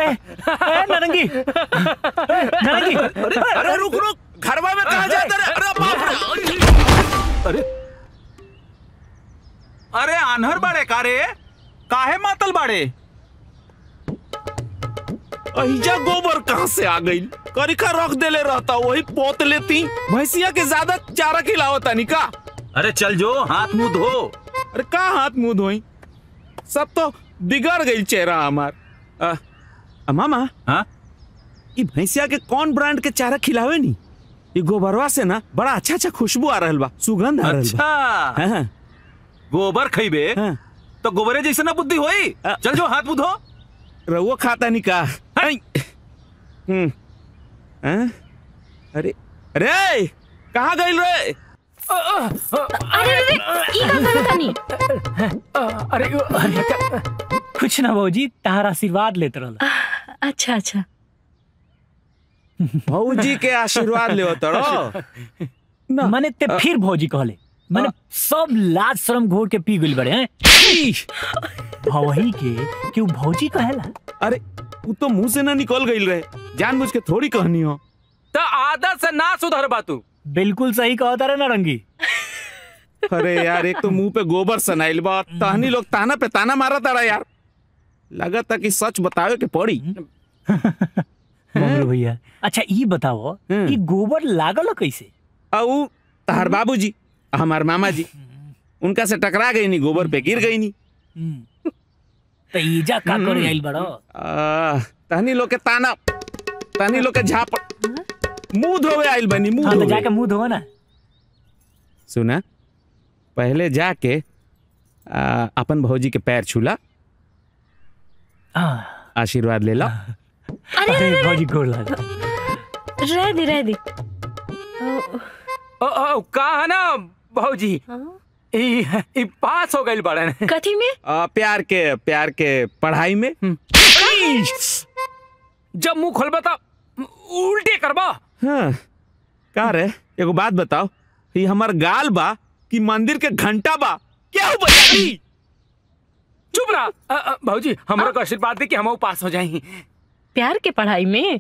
ए, ए, नारंगी ए, नारंगी अरे अरे रुक रुक घरवा में कहा जाता रे अरे बाप रे अरे अरे आन्हर बाड़े कारे काहे मातल बाड़े अहिजा गोबर कहाँ से आ गई करिका रख देले रहता वही पोत लेती भैंसिया के ज्यादा चारा खिलावता नहीं का अरे चल जो हाथ मुंह धो अरे का हाथ मुंह धोई सब तो बिगड़ गई चेहरा हमार आ, आ, मामा हाँ ये भैंसिया के कौन ब्रांड के चारा खिलावे नी ये गोबरवा से ना बड़ा अच्छा अच्छा खुशबू आ रहल बा सुगंध आ रहल अच्छा बा हाँ, हाँ, गोबर खइबे हाँ। तो गोबरे जैसे ना बुद्धि होई चल जो हाथ मुंह धो रउआ खाता नहीं का आई। हम्म हाँ? अरे अरे कहाँ गई रे अरे अरे ई का करत तानी अरे अरे कुछ ना भौजी तार आशीर्वाद लेत रहल अच्छा अच्छा भौजी के आशीर्वाद ले तड़ो ना मने ते फिर भौजी कहले मने सब लाज शर्म घोर के पी गइल बड़े हैं भवही के कि उ भौजी कहेला अरे वो तो मुंह से ना निकल गई रहे जानबूझ के थोड़ी कहनी हो तो आदत से ना सुधर बा तू बिल्कुल सही कहा तारे नारंगी अरे यार एक तो मुंह पे गोबर सनाइल बा तहनी लोग ताना पे ताना मारा तारा यार लगा था कि सच बतावे के पड़ी मंगरू भैया अच्छा ई बताओ हम्म। कि गोबर लागल कैसे औ तहार बाबूजी हमार मामा जी उनका से टकरा गई नी गोबर पे गिर गई नी तो ईजा का करे आइल बड़ो आ, तहनी लोग के ताना तहनी लोग के झाप मुंह धोवे आइल बनी मुंह हाँ तो धोवे जाके मुंह धो ना सुना पहले जाके आ, अपन भौजी के पैर छूला हाँ, आशीर्वाद ले ला अरे अरे भौजी गोर लाग रह दे रह दे ओ, ओ, ओ, का है ना भौजी हाँ? ई ई पास हो गइल बड़न कथी में आ, प्यार के प्यार के पढ़ाई में जब मुंह खोलबा त उल्टे करबा हाँ का रे एगो बात बताओ ये हमार गाल बा कि मंदिर के घंटा बा क्या हो बजाई चुप रहा अ, अ, भौजी हमरा को आशीर्वाद दे कि हम पास हो जाएं प्यार के पढ़ाई में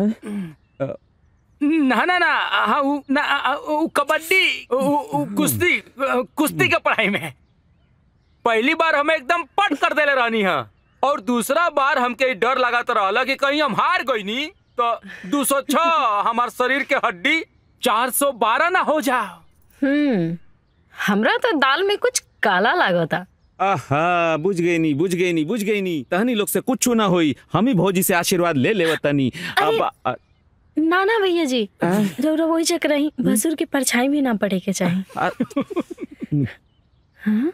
ना ना ना हाँ उ, ना आ, आ, उ, कबड्डी उ, उ, उ, कुश्ती अ, कुश्ती के पढ़ाई में पहली बार हमें एकदम पट कर देले रहनी है और दूसरा बार हमके ई डर लगात रहला कि कहीं हम हार गई नी तो 206 हमार शरीर के हड्डी 412 ना हो जाओ हम्म हमरा तो दाल में कुछ काला लागता आहा बुझ गई नी बुझ गई नी बुझ गई नी तहनी लोग से कुछ ना होई हम ही भौजी से आशीर्वाद ले ले तनी अब आ, ना ना भैया जी रौरा वही चक रही भसुर की परछाई भी ना पड़े के चाहिए आ, हाँ?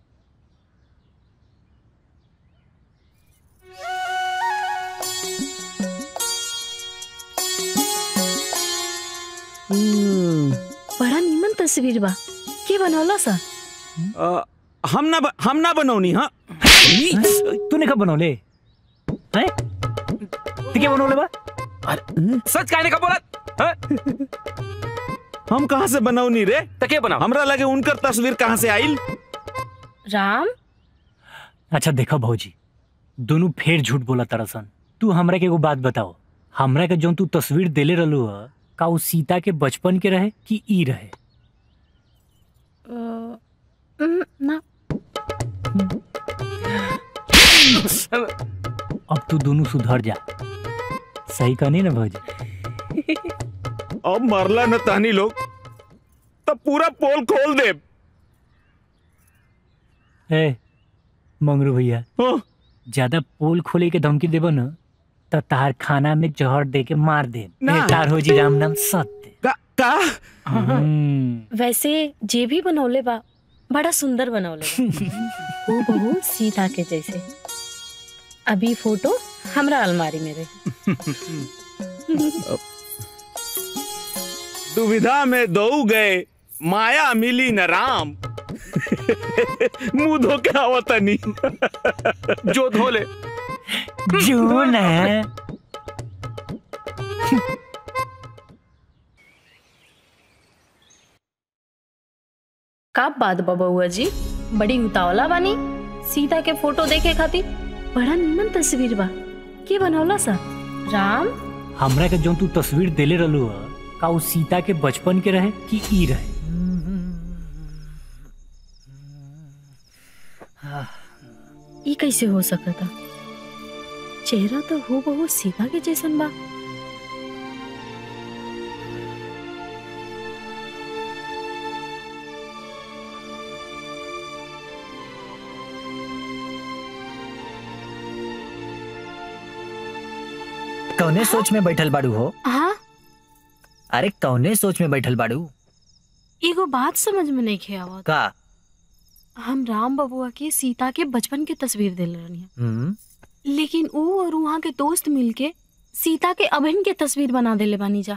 बड़ा नीमन तस्वीर बा के बनौला सा आ, हम ना ब- हम ना बनौनी हाँ तूने कब बनौले हैं तू क्या बनौले बा सच कहने का बोला हाँ? हम कहाँ से बनौनी रे तो के बनाओ हमरा लगे उनकर तस्वीर कहाँ से आइल राम अच्छा देखो भौजी दोनों फेर झूठ बोला तरसन तू हमरा के एगो बात बताओ हमरा के जौन तू तस्वीर देले रहलू ह का उ सीता के बचपन के रहे कि ई रहे अ, उम, ना अब तू दोनों सुधर जा सही कहनी ना भौजी अब मरला न तहनी लोग तब पूरा पोल खोल दे ए मंगरू भैया हाँ, ज्यादा पोल खोले के धमकी देबो न त तार खाना में जहर दे के मार दे ना। तार हो जी राम नाम सत्य का, का? हम्म, वैसे जे भी बनौले बा बड़ा सुंदर बनौले बा वो बहु सीता के जैसे अभी फोटो हमरा अलमारी में रही दुविधा में दो गए माया मिली न राम मुंह धो के आवतनी जो धोले जो न का बात बा बउआ जी बड़ी उतावला बानी सीता के फोटो देखे खातिर बड़ा निमन तस्वीर बा के बनौला सा राम हमरा के जो तू तस्वीर देले रहलू ह का उ सीता के बचपन के रहे कि ई रहे ई कैसे हो सकता चेहरा तो हो बहु सीता के जैसन बा कौने सोच में बैठल बाड़ू हो हाँ अरे कौने सोच में बैठल बाड़ू एगो बात समझ में नहीं खे आवत का हम राम बबुआ के सीता के बचपन के तस्वीर दिल रहनी हम्म लेकिन ऊ और वहाँ के दोस्त मिलके सीता के अभिन के तस्वीर बना देले बानी जा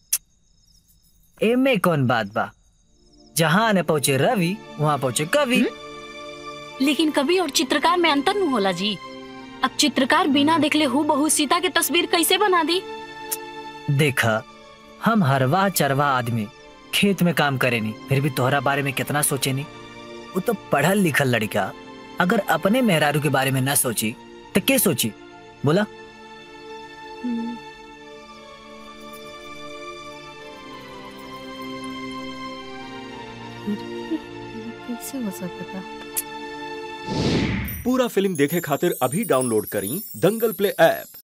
एमे कौन बात बा जहाँ न पहुँचे रवि वहाँ पहुँचे कवि लेकिन कवि और चित्रकार में अंतर न होला जी अब चित्रकार बिना देखले हु बहु सीता के तस्वीर कैसे बना दी देखा हम हरवाह चरवाह आदमी खेत में काम करेनी फिर भी तोहरा बारे में कितना सोचेनी वो तो पढ़ल लिखल लड़का अगर अपने मेहरारू के बारे में ना सोची तो के सोची बोला कैसे हो सकता पूरा फिल्म देखे खातिर अभी डाउनलोड करी दंगल प्ले ऐप